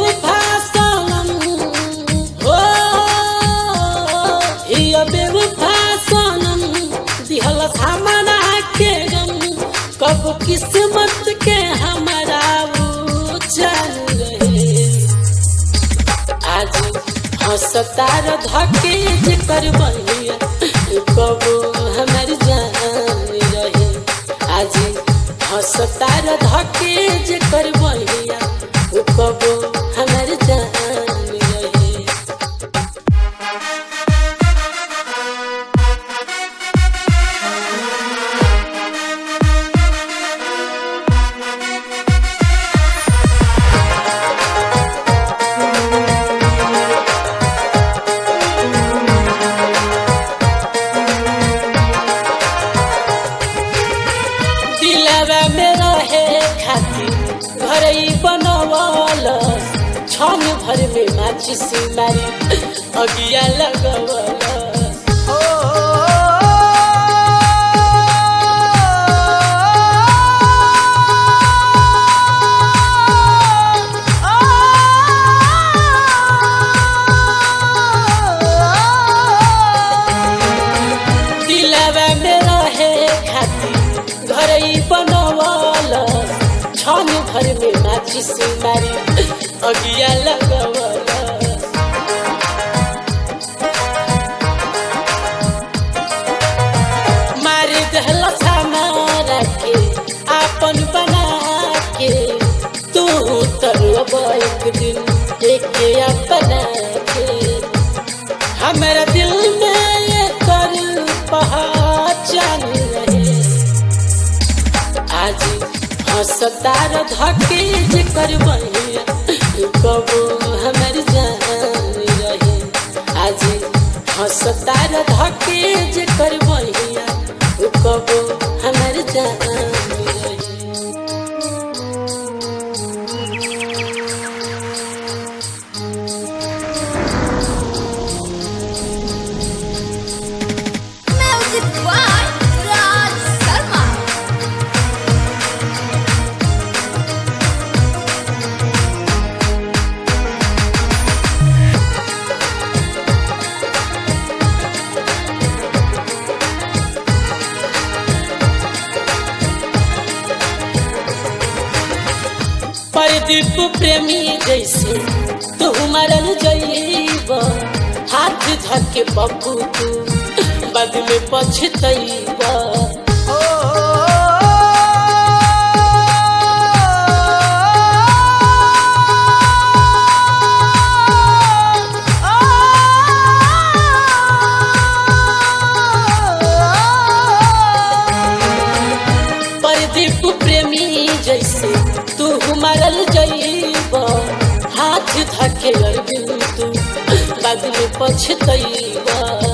बेवफासनम हो हिया बेवफासनम दिहल सामना के गम कब किस्मत के हमारा वो चल रहे आज हंसतार धके जे कर बहिया कब हमार जान रहे आज हंसतार धके जे कर बहिया कब हमार जान रहे दिलवा में रहे खातिर घर बनवल छन भर में माचिस मारी अगिया लगवल दिलवा में रहे खातिर घर बनवल छन भर में माचिस मारी अगिया लगवल मार दहल मारा के आपन बना के तू तरब एक दिन एक अपना के हमारा दिल में ये कर पहचान रहे आज हंसतार धके जे कर बहिया कब हमार जान रहे आज हंसतार धके जे कर बहिया कब हमार जान रहे Music by Raj Sharma. Pradeep प्रेमी जैसे तू मरल जईब हाथ धके पप्पू तू बाद में पछतईब परदीप प्रेमी जैसे तू मरल जईब हाथ धके अरबिन तू बाद में पछतईब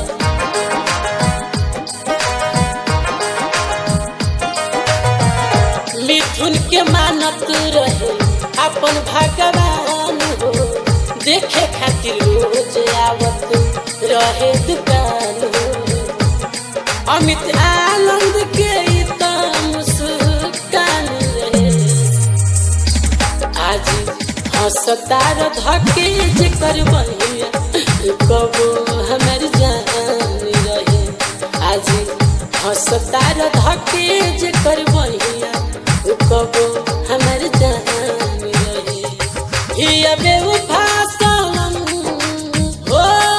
मिथुन के मानत रहे अपन भगवान हो देखे खातिर रोज आवत रहे दुकान हो अमित आनंद के ई त मुस्कान रहे आज हंसतार धके जे कर बहिया कब हमार जान रहे आज हंसतार धके जे कर बहिया कब हमार जान रहे हिया बेवफासनम हो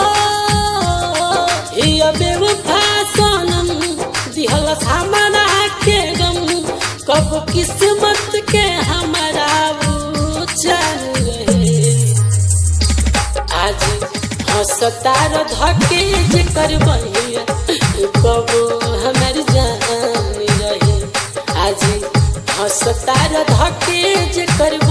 हिया बेवफासनम दिहल सामना के गम कब किस्मत के हमारा वो चल रहे आज हंसतार धके जे कर बहिया कब हमार जान रहे आज हंसतार धके जे कर